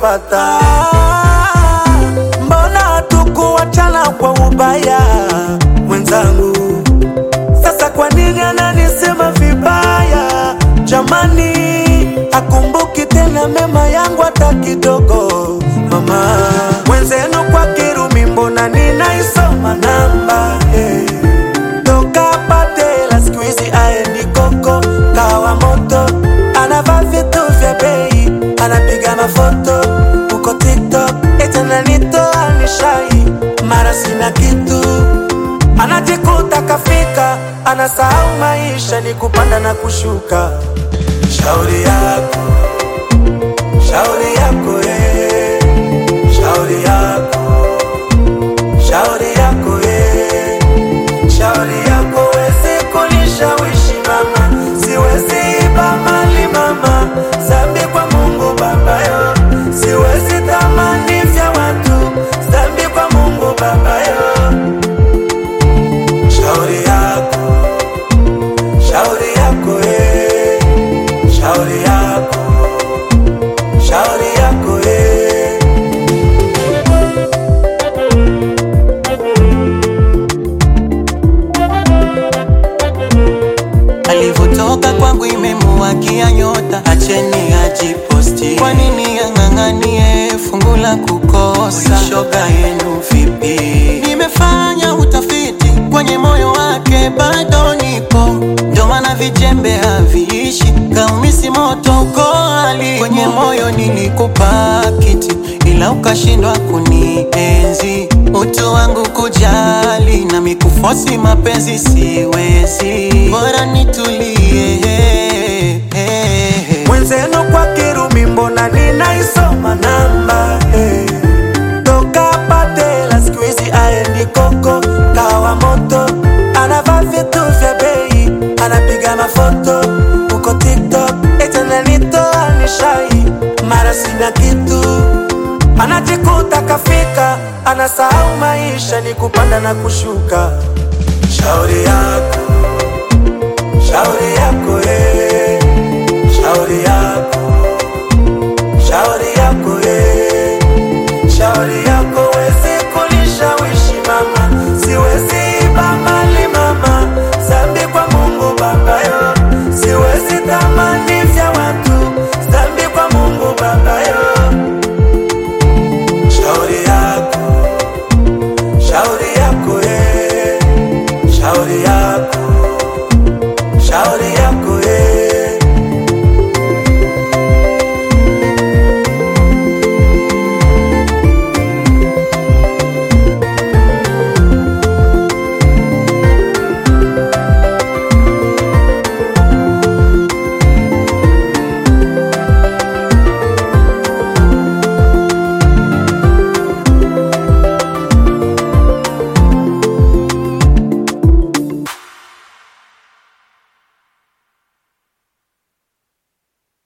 nishapata. Mbona hatukuachana kwa ubaya mwenzangu? Sasa kwa nini ananisema vibaya? Jamani, akumbuki tena mema yangu hata kidogo. Mama mwenzenu kwa Kirumi, mbona ninaisoma namba hey. Toka Patela siku hizi aendi koko kawa moto, anavaa vitu vya bei, anapiga mafoto huko TikTok, eti ananitoa nishai, mara sina kitu anajikuta kafika, anasahau maisha ni kupanda na kushuka. Shauri yako, shauri yako, eh. shauri yako, shauri yako, eh. shauri yako, wezi kunishawishi mama, siwezi iba mali mama, zambi kwa Mungu Baba yo, siwezi tamani vya watu, zambi kwa Mungu Baba yo. Shauri yako, shauri yako, eh. shauri yako, shauri yako, eh. alivyotoka kwangu imemuwakia nyota, acheni ajiposti. Kwa nini ang'ang'anie fungu la kukosa? Shoga yenu vipi? Nimefanya utafiti kwenye moyo wake, bado nipo, ndio maana vijembe haviishi, kaumisi moto uko ali kwenye moyo nilikupa kiti, ila ukashindwa kunienzi, utu wangu kujali na mikufosi mapenzi siwezi, bora nitulie Mwenzenu kwa Kirumi, mbona ninaisoma namba eh. Toka Patela siku hizi aendi koko kawa moto, anavaa vitu vya bei, anapiga mafoto huko TikTok, eti ananitoa nishai, mara sina kitu, anajikuta kafika, anasahau maisha ni kupanda na kushuka. Shauri